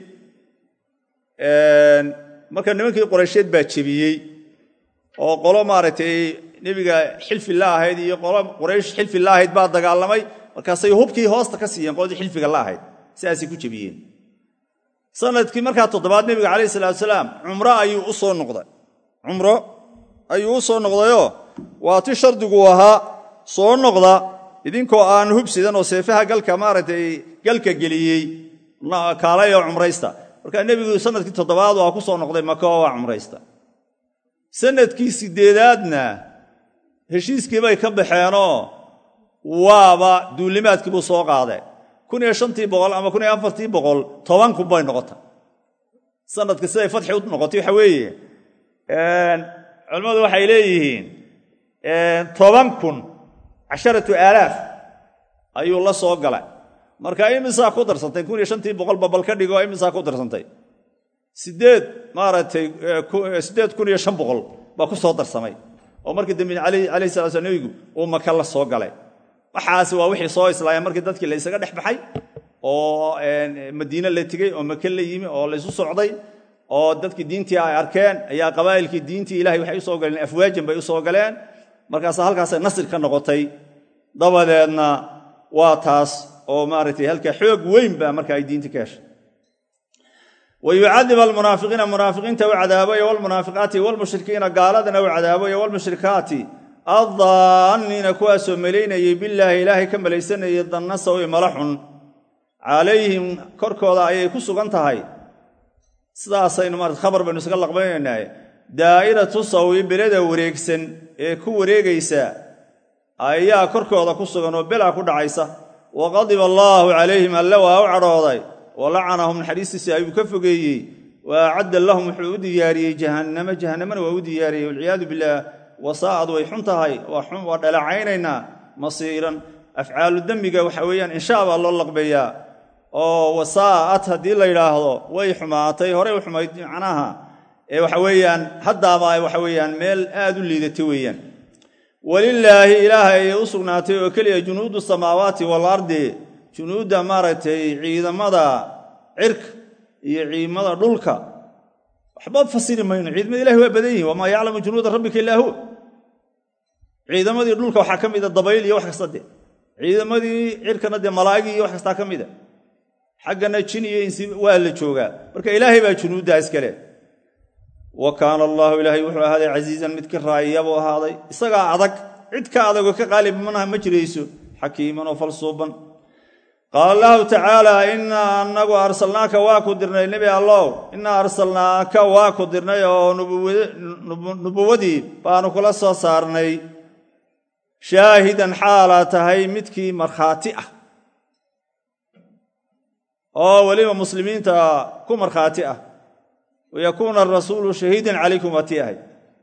marka nimankii qoraysheed baa jebiyey oo qolo maaragtay nebiga xilfi la ahayd iyo qolo qoraysh xilfi la ahayd baa dagaalamay markaasay hubkii hoosta ka siiyeen qoladii xilfiga la ahayd sidaasay ku jebiyeen sanadkii markaa toddobaad nebiga calayhi salatu salaam cumro ayuu u soo noqday cumro ayuu u soo noqdayoo waa ti shardigu ahaa soo noqda idinkoo aan hubsidan oo seefaha galka maaragtay galka geliyey kaalay oo cumraysta markaa nebigu sanadkii toddobaad waa ku soo noqday maka oo waa cumraysta sanadkii sideedaadna heshiiskii bay ka baxeenoo waaba duulimaadkii buu soo qaaday kun iyo shantii boqol ama kun iyo afartii boqol toban kun bay noqota sanadka siday fatxi u noqotay waxa weeye culimmadu waxay leeyihiin toban kun casharatu aalaaf ayuu la soo galay marka imisaa ku darsantay kun iyo shantii boqolba bal ka dhigo imisaa ku darsantay sideed maaragtay siddeed kun iyo shan boqol baa ku soo darsamay oo markii dambe calayhi salaa slam nebigu uu maka la soo galay waxaasi waa wixii soo islaaya markii dadkii la ysaga dhex baxay oo madiine la tegey oo maka la yimi oo laysu socday oo dadkii diintii ay arkeen ayaa qabaa'ilkii diintii ilahay waxay usoo galeen afwaajan bay usoo galeen markaasa halkaasay nasri ka noqotay dabadeedna waa taas oo maaragtay halkaa xoog weyn baa marka ay diintii ka heshay wa yucadib almunaafiqiina munaafiqiinta u cadaabayo walmunaafiqaati walmushrikiina gaaladana u cadaabayo walmushrikaati addaanniina kuwaasoo malaynayay bilaahi ilaahay ka malaysanayay danna sawi mala xun calayhim korkooda ayay ku sugan tahay sidaasaynu maarata khabar baynu isaga laqbaynaynaa daa'iratu sawi beleda wareegsan ee ku wareegaysa ayaa korkooda ku sugan oo belaa ku dhacaysa wa qadiba allaahu calayhim alle waa u cadhooday wa lacanahum naxariistiisa ayuu ka fogeeyey wa acadda lahum wuxuu u diyaariyey jahannama jahannamana waa u diyaariyey walciyaadu billaah wasaa'ad way xun tahay waa dhaleecaynaynaa masiiran afcaalu dembiga waxa weeyaan inshaa baa loo laqbeeyaa oo wasaa'ad haddii la yidhaahdo way xumaatay horey u xumayd macnaha ee waxa weeyaan haddaaba waxa weeyaan meel aad u liidatay weeyaan walilaahi ilaahay ayay u sugnaatay oo keliya junuudu samaawaati waalardi junuudda maaragtay ciidamada cirka iyo ciidamada dhulka waxba fasiri mayno ciidamada ilahi waa badan yihin wamaa yaclamu junuuda rabbika illaa huwa ciidamadii dhulka waxaa ka mida dabayl iyo wax kasta de ciidamadii cirkana dee malaa'igii iyo wax kastaa ka mida xaggana jin iyo insi waa la joogaa marka ilaahay baa junuuddaa iskale wa kaana allaahu ilaahay wuxuu ahaaday casiizan mid ka raayaya buu ahaaday isagaa adag cid ka adagoo ka qaalib manaha ma jirayso xakiiman oo falsuuban qaala allahu tacaala innaa anagu arsalnaaka waa ku dirnay nebi allow innaa arsalnaaka waa ku dirnay oo nubuwadii baanu kula soo saarnay shaahidan xaalaa tahay midkii markhaati ah oo weliba muslimiinta ku markhaati ah wayakuuna arasuulu shahiidan calaykum waa tii ahay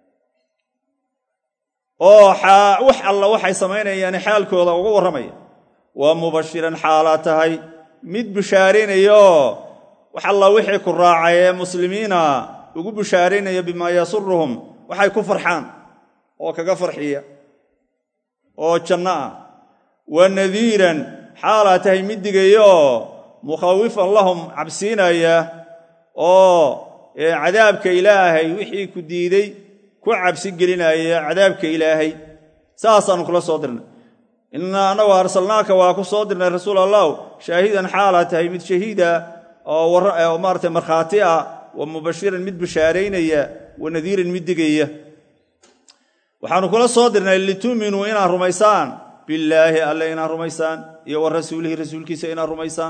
oo wax alla waxay samaynayaani xaalkooda uga warramaya waa mubashiran xaalaa tahay mid bishaaraynayaoo wax alla wixii ku raacay ee muslimiina ugu bishaaraynaya bimaa yasuruhum waxay ku farxaan oo kaga farxiya oo janno ah wa nadiiran xaalaa tahay mid digayaoo mukhawifan lahum cabsiinaya oo cadaabka ilaahay wixii ku diiday ku cabsi gelinaya cadaabka ilaahay saasaannu kula soo dirnay innaa annagu arsalnaaka waa ku soo dirnay rasuul allahu shaahidan xaalaa tahay mid shahiida oo maarata markhaati ah wa mubashiran mid bishaaraynaya wa nadiiran mid digaya waxaannu kula soo dirnay lituuminuu inaad rumaysaan billaahi alle inaad rumaysaan iyo wa rasuulihi rasuulkiisa inaad rumaysaan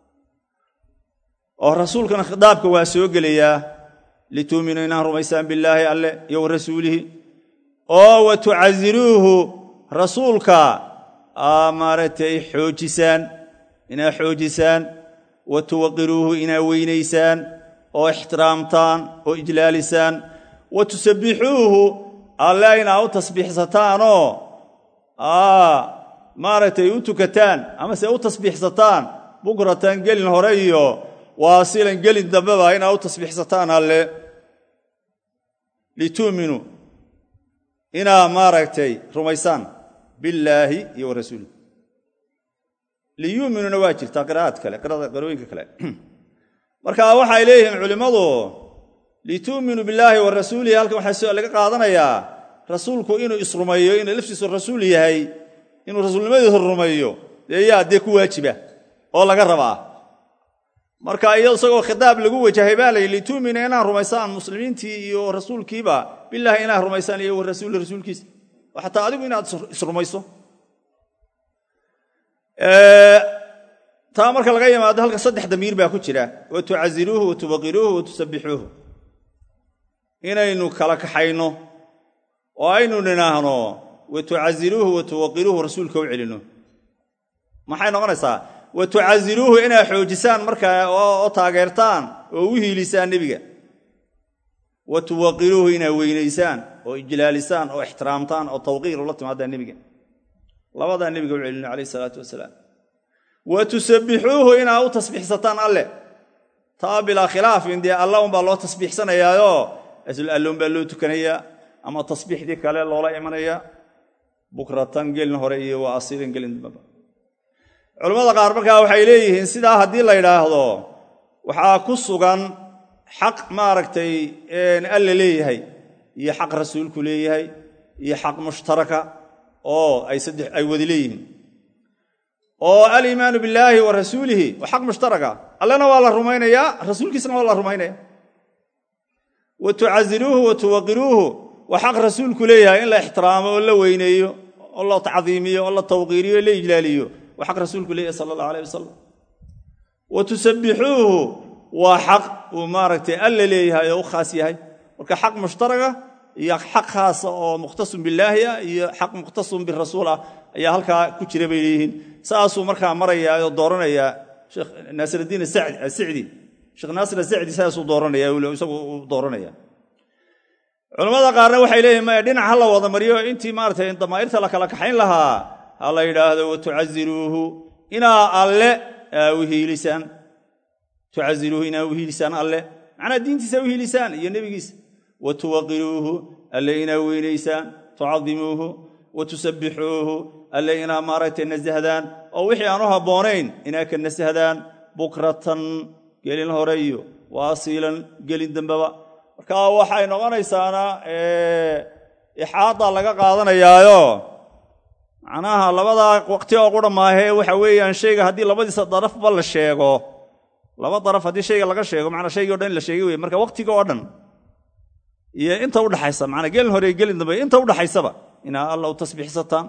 oo rasuulkana khitaabka waa soo gelayaa lituuminuu inaad rumaysaan billaahi alle iyo wa rasuulihi oo wa tucasiruuhu rasuulka aa maaragtay xoojisaan inaad xoojisaan wa tuwaqiruuhu inaad weynaysaan oo ixtiraamtaan oo ijlaalisaan wa tusabbixuuhu alle inaad u tasbiixsataanoo maaragtay u tukataan amase u tasbiixsataan bukratan gelin hore iyo waasilan gelin dambeba inaad u tasbiixsataan alle lituuminuu inaad maaragtay rumaysaan billaahi iyo wa rasuulih liyuuminuuna waa jirtaa qiraa'ad kale qarooyinka kale marka waxay leeyihiin culimmadu lituuminuu billaahi wa rasuulihi halkan waxaa laga qaadanayaa rasuulku inuu isrumeeyo inuu laftiisu rasuul yahay inuu rasuulnimadiisu rumeeyo dee yaa dee ku waajiba oo laga rabaa marka iyo isagoo khitaab lagu wajahay baa layihi lituumina inaad rumaysaan muslimiintii iyo rasuulkiiba bilaahi inaad rumaysaan iyo warasuuli rasuulkiisa oo xataa adigu inaad isrumayso taa marka laga yimaado halka saddex damiir baa ku jira wa tucaziruuhu wa tuwaqiruuhu wa tusabbixuuhu inaynu kala kaxayno oo aynu nidhaahno wa tucaziruuhu wa tuwaqiruuhu rasuulka u celino maxay noqonaysaa wa tucaziruuhu inaad xoojisaan markaa oo taageertaan oo u hiilisaan nebiga wa tuwaqiruuhu inaad weynaysaan oo ijlaalisaan oo ixtiraamtaan oo tawqiir ula timaadaan nebiga labadaa nebiga u celino calayh isalaatu wasalaam wa tusabbixuuhu inaad u tasbiixsataan alle taa bilaa khilaafin dee alla unbaa loo tasbiixsanayaayo asl alloun baa loo tukanayaa ama tasbiixdii kale loola imanaya bukratan gelin hore iyo waa asiilan gelin dambaba culammada qaar markaa waxay leeyihiin sidaa haddii la yidhaahdo waxaa ku sugan xaq maaragtay alla leeyahay iyo xaq rasuulku leeyahay iyo xaq mushtaraka oo ay saddex ay wadi leeyihiin oo aliimaanu billaahi wa rasuulihi waa xaq mushtaraka allena waa la rumaynayaa rasuulkiisana waa la rumaynaya wa tucaziruuhu wa tuwaqiruuhu waa xaq rasuulku leeyahay in la ixtiraamo oo la weyneeyo oo la tacdiimiyo oo la tawqiiriyo o la ijlaaliyo waa xaq rasuulku leeyahay sala allah alayh wasalam wa tusabbixuuhu waa xaq uu maaragtay alla leeyahay oo u khaas yahay marka xaq mushtaraga iyo xaq khaasa oo mukhtasun billaahi ah iyo xaq mukhtasun birasuul ah ayaa halkaa ku jira bay leeyihiin saasuu markaa marayaa oo dooranayaa sheekh naasiradiin asicdi sheekh naasir asicdi saasuu dooranaya isagu uu dooranaya culammada qaarna waxay leeyihin maya dhinac ha la wada mariyo intii maaratay damaa'irta la kala kaxayn lahaa ha la yidhaahdo wa tucaziruuhu inaa alle u hiilisaan tucaziruuhu inaa u hiilisaan alle macnaa diintiisa u hiilisaan iyo nebigiisa wa tuwaqiruuhu alle inaa weynaysaan tucadimuuhu wa tusabbixuuhu alle inaa maaragtay nasahdaan oo wixii aan u habboonayn inaa ka nasahdaan bukratan gelin hore iyo wa asiilan gelin dambeba marka waxay noqonaysaana ixaada laga qaadanayaayo macnaha labadaa waqti oo qura maahee waxa weeyaan shayga haddii labadiisa darafba la sheego laba daraf haddii shayga laga sheego manaa shaygii o dhan in la sheegay wey marka waqtiga oo dhan iyo inta udhaxaysa manaa gelin hore iyo gelin dambe inta udhaxaysaba inaa alla u tasbiixsataan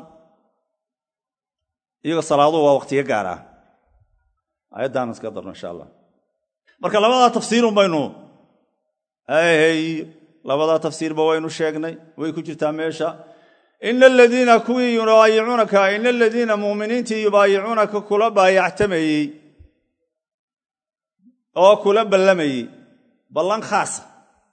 iyago salaaduhu waa waqtiga gaar ah ayaddaan iska darno insha allah marka labadaa tafsiirun baynu hay labadaa tafsiirba waynu sheegnay way ku jirtaa meesha ina aladiina kuwii yubaayicuunaka ina aladiina muuminiintii yubaayicuunaka kula baayactamayey oo kula ballamayey ballan khaasa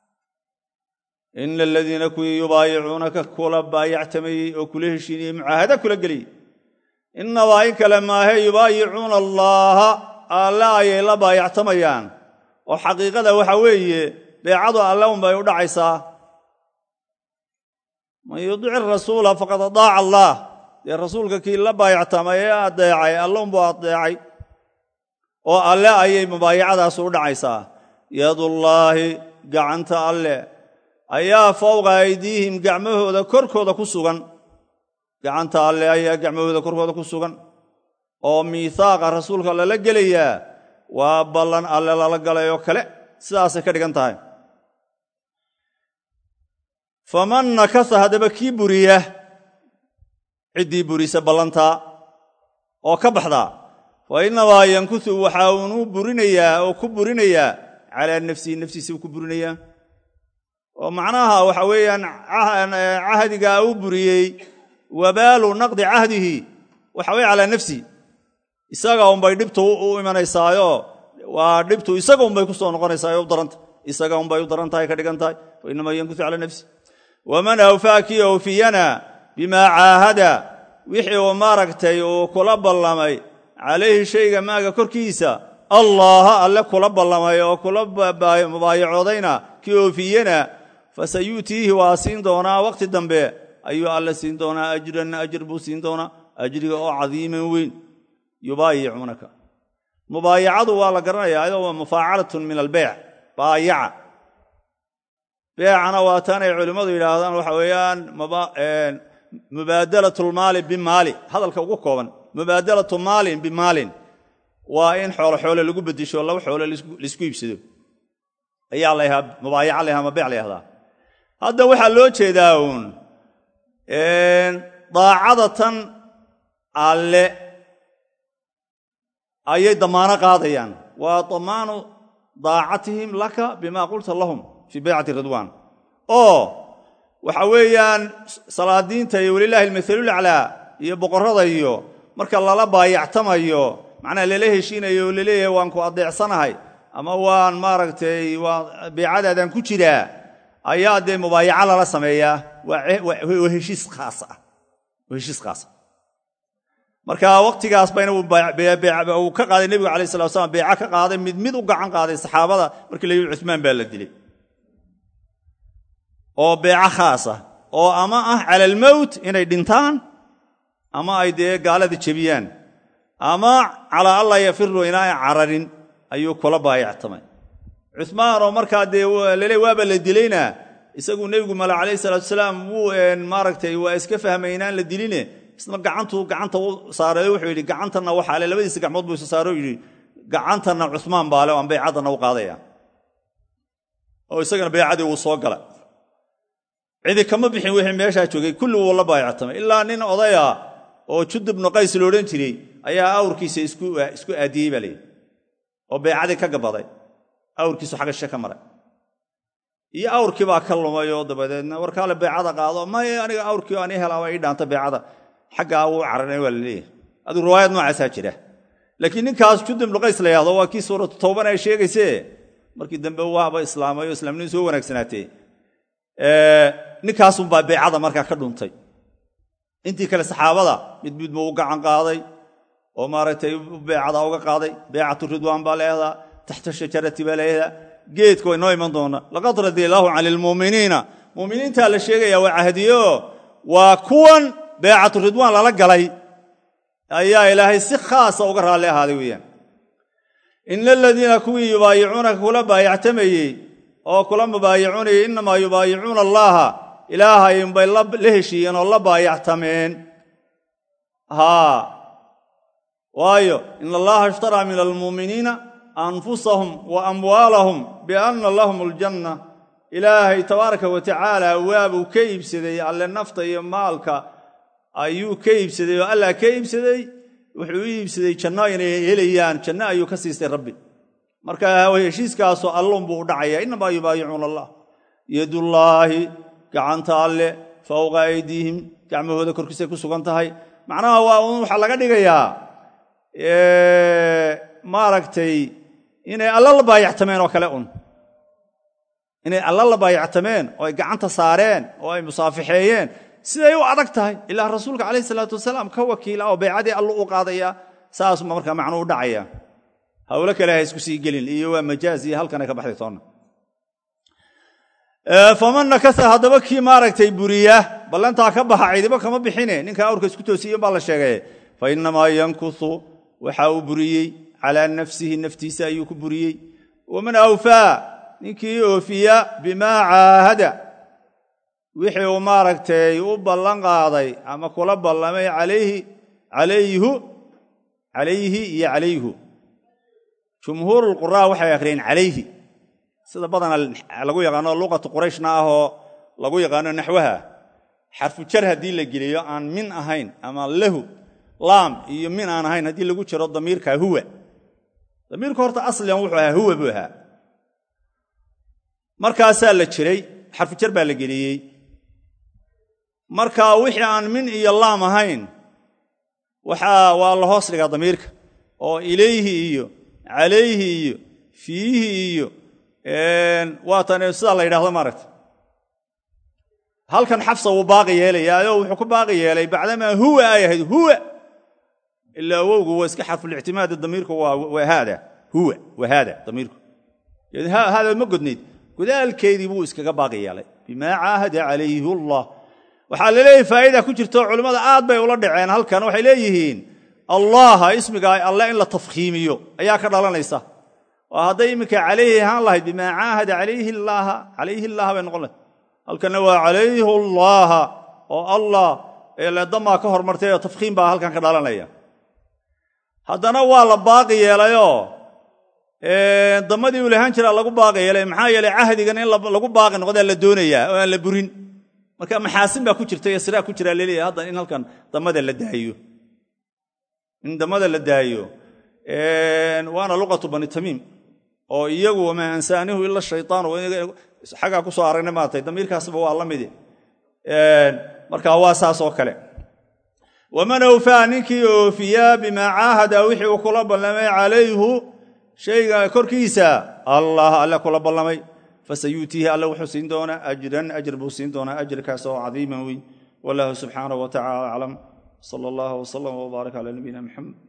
ina aladiina kuwii yubaayicuunaka kula baayactamayey oo kula heshiinayey mucaahada kula geliyey inabaa in kale maahe yubaayicuuna allaaha alle ayay la baayactamayaan oo xaqiiqada waxa weeye beecadu alle unbay u dhacaysaa man yudici rasuula faqad adaaca allaah dee rasuulka kii la baayactamay ee adeecay alle unbuu adeecay oo alle ayay mubaayacadaas u dhacaysaa yadullaahi gacanta alle ayaa fowqa aydiihim gacmahooda korkooda ku sugan gacanta alle ayaa gacmahooda korkooda ku sugan oo miithaaqa rasuulka lala gelayaa waa ballan alle lala galay oo kale sidaasay ka dhigan tahay faman nakasa haddaba kii buriya ciddii burisa ballantaa oo ka baxdaa fa innamaa yankusu waxa uunu burinayaa oo ku burinayaa calaa nafsihi naftiisa uu ku burinayaa oo macnaha waxa weeyaan cahdigaa uu buriyey wabaalu naqdi cahdihi waxa weye calaa nafsi isaga unbay dhibtu u imanaysaayo waa dhibtu isaga unbay ku soo noqonaysaa u daranta isaga unbay u daran tahay ka dhigan tahay fa inamaa yankusu calaa nafsi waman awfaa kii awfiyana bimaa caahada wixii uu maaragtay uu kula ballamay calayhi shayga maaga korkiisa allaaha alle kula ballamay oo kula mubaayacoodayna kii oofiyena fasayu'tiihi waa siin doonaa wakhti dambe ayuu alle siin doonaa ajran ajr buu siin doonaa ajriga oo cadiiman weyn yubaayicuunaka mubaayacadu waa la garanayaa ayadoo waa mufaacalatun min albeyc baayaca beecana waa tanay culimmadu yidhaahdaan waxa weeyaan mubaadalatu lmaali bimaali hadalka ugu kooban mubaadalatu maalin bimaalin waa in xoolo xoole lagu bedisho laba xoole laisku iibsado ayaa lahaa mubaayaca laha ama beec layahdaa hadda waxaa loo jeedaa uun daacada tan alle ayay damaano qaadayaan waa damaanu daacatihim laka bima qulta lahum fii baycati ridwaan oo waxa weeyaan salaadiinta iyo walilaahi almathalulaclaa iyo boqorrada iyo marka lala baayactamayo macnaha lala heshiinayo oo laleeyahay waan ku adeecsanahay ama waan maaragtay waa beecadaadaan ku jiraa ayaa dee mubaayaca lala sameeyaa waa heshiis khaas ah waa heshiis khaasa marka wakhtigaas bayna uu ka qaaday nebigu alayh salatu slam beeca ka qaaday mid mid u gacan qaaday saxaabada markii la yidhi cumaan baa la dilay oo beeco khaasa oo ama ah cala almowt inay dhintaan ama ay dee gaalada jebiyaan ama calaa allah yafiru inaay cararin ayuu kula baayactamay cumaan oo markaa dee lale waaba la dilayna isagu nebigu male calayhi salaatu salaam wuu maaragtay waa iska fahmay inaan la diline isna gacantuu gacanta u saareeyo wuxuu yidhi gacantanna waxaa le labadiisa gacmood buu isa saaro yidhi gacantanna cusmaan baale aan baycaddanna u qaadaya oo isagana baycadii wuu soo gala cidi kama bixin wixii meeshaa joogay kulli wuu la baayactamay ilaa nin odaya oo judub bnu qays loodhan jiray ayaa awrkiisa isku aadiyey baa layidhi oo baycadii ka gabaday awrkiisu xagga she ka maray iyo awrkii baa ka lumay oo dabadeedna warkaale beecada qaado may aniga awrkii aan ii helaaba ii dhaanta beecada xaggaa wuu cararnay waa la leeyahay adigu riwaayad noocaasaa jira laakiin ninkaas judub ibnu qays la yahdo waa kii suuratu towban ay sheegayse markii dambe waaba islaamay oo islaamnimadu soo wanaagsanaatee ninkaasunbaa beecada markaa ka dhuntay intii kale saxaabada mid mid buu u gacan qaaday oo maaragtay beecada uga qaaday beecatu ridwaan baa leehdaa taxta shajarati baa leehdaa geedka way noo iman doona laqad radia allaahu cani lmuuminiina muuminiintaa la sheegaya waa cahdiyo waa kuwan beecatu ridwaan lala galay ayaa ilaahay si khaasa uga raalli ahaaday weeyaan ina aladiina kuwii yubaayicuunaka kula baayactamayey oo kula mubaayicuunayay innamaa yubaayicuuna allaaha ilaahay unbay la heshiiyeen oo la baayactameen haa waayo ina allaha ishtaraa min almuuminiina anfusahum wa amwaalahum bianna lahum aljanna ilaahay tabaaraka wa tacaala waabuu ka iibsaday alle nafta iyo maalka ayuu ka iibsaday oo allah ka iibsaday wuxuu u iibsaday janno inay helayaan janno ayuu ka siistay rabbi marka heshiiskaasoo allunbuu u dhacaya innamaa yubaayicuuna allah yadullaahi gacanta alle fowqa aydiihim gacmahooda korkiisay ku sugan tahay macnaha waa un waxaa laga dhigayaa maaragtay inay alla la baayactameen oo kale un inay alla la baayactameen oo ay gacanta saareen oo ay musaafixeeyeen siday u adag tahay ilaa rasuulka calayhi salaatu wasalaam ka wakiila oo baycadii allu u qaadaya saasuma markaa macnuu u dhacaya hawlo kale ha isku sii gelin iyo waa majaaz iyo halkanay ka baxday toonna faman nakasa haddaba kii maaragtay buriya ballantaa ka baxa cidibo kama bixine ninka awrka isku toosiyen baa la sheegay fa innamaa yankusu waxa uu buriyey calaa nafsihi naftiisa ayuu ku buriyey waman awfaa ninkii oofiya bimaa caahada wixii uu maaragtay u ballan qaaday ama kula ballamay calayhi calayhu calayhi iyo calayhu jumhuurulquraa waxay akhriyeen calayhi sida badana lagu yaqaano luqatu qurayshna ah oo lagu yaqaano naxwaha xarfu jar haddii la geliyo aan min ahayn ama lahu laam iyo min aan ahayn haddii lagu jiro damiirka huwa damiirku horta asligan wuxuu ahaa huwa buu ahaa markaasaa la jiray xarfu jar baa la geliyey marka wixii aan min iyo laam ahayn waxaa waa la hoos dhigaa damiirka oo ilayhi iyo calayhi iyo fiihi iyo waatan sidaa la yidhahdo maaragta halkan xafsa wuu baaqi yeelayaayoo wuxuu ku baaqi yeelay bacdamaa huwa ay ahayd huwa ilaa awowgu waa iska xarfulictimaadi damiirku waa haada huwa waa haada damiirku haada ma godnayd godaalkeedii buu iskaga baaqi yeelay bimaa caahada calayhi allah waxaa laleeyahay faa'ida ku jirto culimmada aad bay ula dhaceen halkan waxay leeyihiin allaha ismiga alle in la tafkhiimiyo ayaa ka dhalanaysa oo hadday iminka calayhi ahaan lahayd bimaa caahada calayhi llaaha calayhi llaha bay noqon lahayd halkanna waa calayhi allaaha oo allah eeleedamaa ka hormartay oo tafkhiim baa halkan ka dhalanaya haddana waa la baaqi yeelayoo damadii uu lahaan jiraa lagu baaqi yeelay maxaa yeelay cahdigan in lagu baaqi noqdaa la doonayaa oo aan la burin marka maxaasin baa ku jirta iyo siraa ku jiraa laleeyahay haddan in halkan damada la daayo in damada la daayo waana luqatu bani tamiim oo iyagu wamaa ansaanihu ila shaytaan xaggaa ku soo aragnay maartay damiirkaasba waa la midi marka waa saas oo kale waman awfaa ninkii oofiyaa bimaa caahada wixii uu kula ballamay calayhu shayga korkiisa allah alle kula ballamay fasayuutiihi alle wuxuu siin doonaa ajran ajr buu siin doonaa ajrkaas oo cadiiman weyn wallahu subxaanahu wa tacala aclam sala allahu wslam wbaarak cala nabiyina muxamed